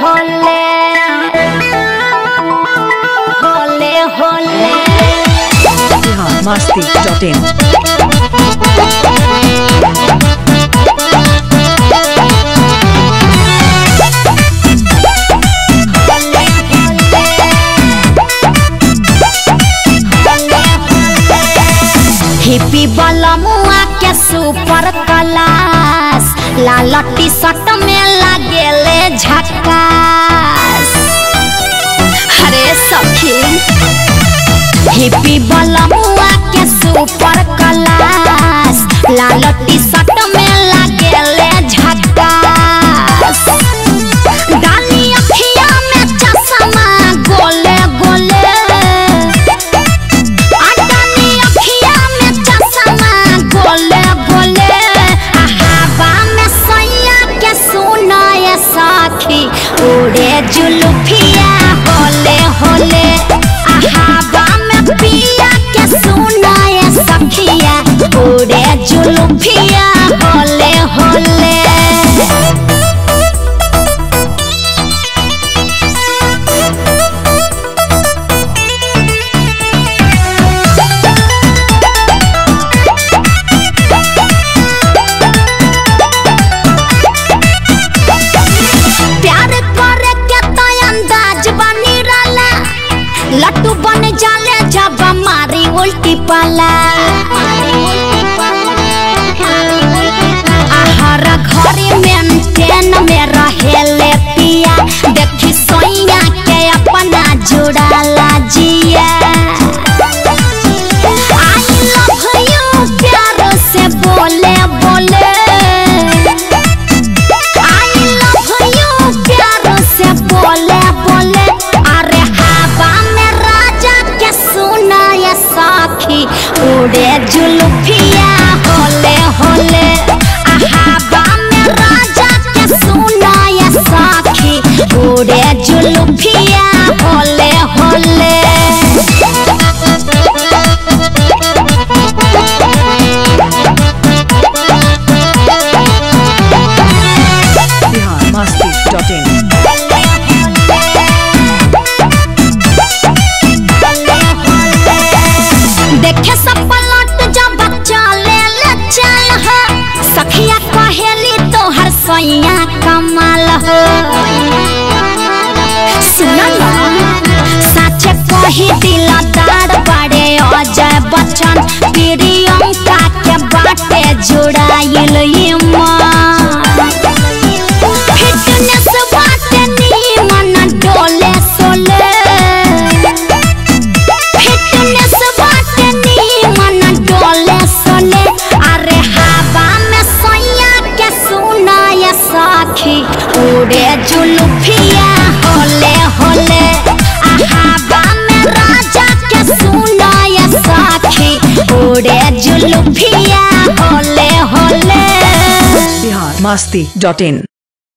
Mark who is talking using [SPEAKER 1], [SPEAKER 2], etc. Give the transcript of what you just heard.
[SPEAKER 1] होले होले होले
[SPEAKER 2] Bihar Masti dot in
[SPEAKER 1] hippie वाला मुआ के सुपर क्लास लाल टी शर्ट में लागेले झकास अरे सखी हिप्पी वाला मुआ के सुपर क्लास लाल टी शर्ट में लागेले झकास डाली अखिया में चश्मा गोले गोले अडानी अखिया में चश्मा गोले गोले आ हवा में सैया के सुनाए साखी उड़े जुलुफिया होले होले आ हवा में पिया के सुनाए सखिया उड़े जुलुफिया होले होले प्यार करे के तो अंदाज बनी रला लट्टू बन जाले जब मारी उल्टी पाला आहार घरे मेंटेन में रहेले पिया देखी सोइया के अपना जुड़ाला जिया आई लव यू प्यार से बोले बोले आई लव यू प्यार से बोले बोले अरे हवा में राजा के सुनाए साखी उड़े जुल्फिया होले होले आ हवा में राजा के सुनाए साखी उड़े जुल्फिया होले होले
[SPEAKER 2] बिहार मस्ती डॉट इन
[SPEAKER 1] देखे सब पलट जब बच्चा ले ले चल हो सखिया कहेली तोहर सैया कमाल हो सुन ना सच कही दिलदार बड़े अजय बच्चन प्रियंका के बाटे जुड़ाइल ईमान फिटनेस बाटे नीमन डोले सोले फिटनेस बाटे नीमन डोले सोले अरे हवा में सैया के सुनाए साखी उड़े जुल्फिया होले होले आ हवा में राजा के सुनाए साखी उड़े जुल्फिया होले होले
[SPEAKER 2] बिहार मस्ती डॉट इन